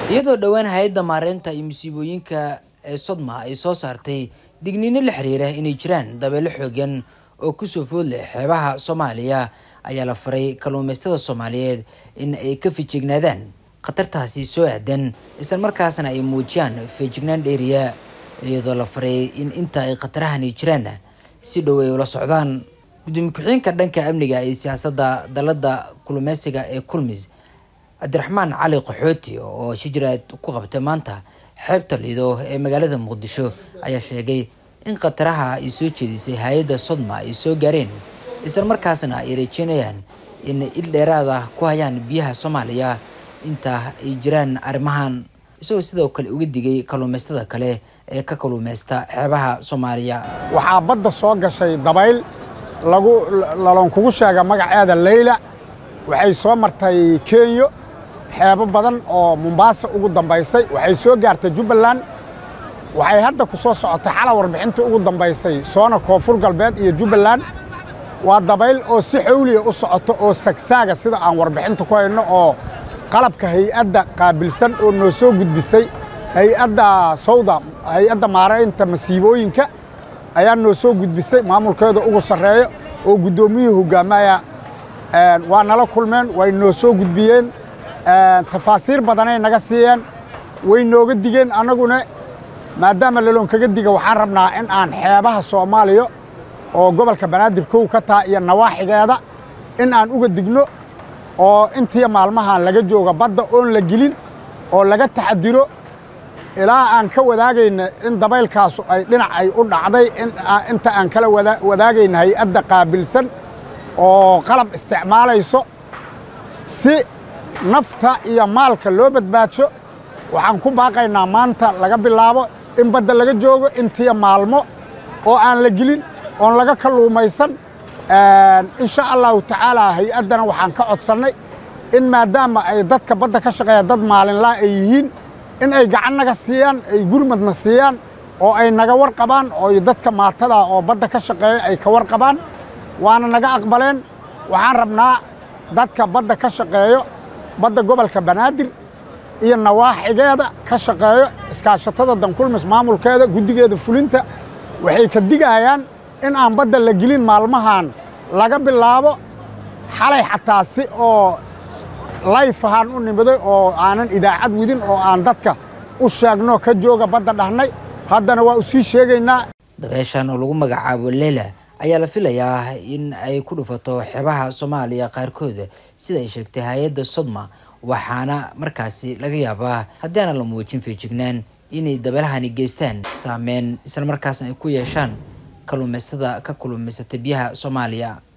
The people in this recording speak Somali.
iyadoo dhowaan hay-adda maareynta iyo musiibooyinka ee sodma ay soo saartay digniino la xiriira inay jiraan dabeelo xoogan oo kusoo food leh xeebaha soomaaliya ayaa la faray kalluumaystada soomaaliyeed in ay ka fijignaadaan khatartaasi soo aadan isla markaasna ay muujiyaan feejignaan dheeriya iyadoo la faray in inta ay khatarahani jiraan si dhow ay ula socdaan gudoomiye ku-xigeenka dhanka amniga iyo siyaasadda dalada kalluumeysiga ee kulmis cabdiraxmaan cali qaxooti oo shijiraad ku qabtay maanta xeebta lido ee magaalada muqdisho ayaa sheegay in khataraha ay soo jeedisay hay-adda sodma ay soo gaareen isla markaasna ay rajeynayaan in il dheeraada ku hayaan biyaha soomaaliya inta ay jiraan arrimahan isagoo sidoo kale uga digay kalluumaystada kale ee ka kalluumaysta xeebaha soomaaliya waxaa badda soo gashay dabayl lagu laloon kugu sheega magaceeda leyla waxay soo martay kenya xeebo badan oo mombaasa ugu dambaysay waxay soo gaartay jubbaland waxay hadda ku soo socotay xala warbixintii ugu dambaysay soona koonfur galbeed iyo jubbaland waa dabayl oo si xawliya u socoto oo sagsaaga sida aan warbixinta ku hayno oo qalabka hay-adda qaabilsan oo noo soo gudbisay hay-adda sawda hay-adda maaraynta masiibooyinka ayaa noo soo gudbisay maamulkeeda ugu sarreeyo oo guddoomiyuhu hoggaamaya waa nala kulmeen way noo soo gudbiyeen tafaasiir badanay naga siiyeen way nooga digeen annaguna maadaama laloon kaga diga waxaan rabnaa in aan xeebaha soomaaliya oo gobolka banaadir kow ka taha iyo nawaaxigeeda in aan uga digno oo intii maalmahan laga jooga badda oon la gelin oo laga taxadiro ilaa aan ka wadaagayna in dabaylkaasu ay dhinac ay u dhacday inta aan kala wadaagayna hay-adda qaabilsan oo qalab isticmaalayso si nafta iyo maalka loo badbaadsho waxaan ku baaqaynaa maanta laga bilaabo in badda laga joogo intiya maalmo oo aan la gelin oon laga kalluumaysan insha allahu tacaala hay-addana waxaan ka codsannay in maadaama ay dadka badda ka shaqeeya dad maalinlaa ay yihiin in ay gacan naga siiyaan ay gurmadna siiyaan oo ay naga warqabaan oo dadka maatada oo badda ka shaqeeya ay ka warqabaan waana naga aqbaleen waxaan rabnaa dadka badda ka shaqeeyo badda gobolka banaadir iyo nawaaxigeeda ka shaqeeyo iskaashatada dankulmis maamulkeeda guddigeeda fulinta waxay ka digayaan in aan badda la gelin maalmahan laga bilaabo xalay xataa si oo layf ahaan u nimiday oo aanan idaacad widin oo aan dadka u sheegno ka jooga badda dhahnay haddana waa u sii sheegaynaa dabeeshan oo lagu magacaabo leila ayaa la filayaa in ay ku dhufato xeebaha soomaaliya qaarkood sida ay sheegtay hay-adda sodma waxaana markaasi laga yaabaa haddii aanan la muujin feejignaan inay dabeelahani geystaan saameyn isla markaasna ay ku yeeshaan kalluumaystada ka kalluumaysata biyaha soomaaliya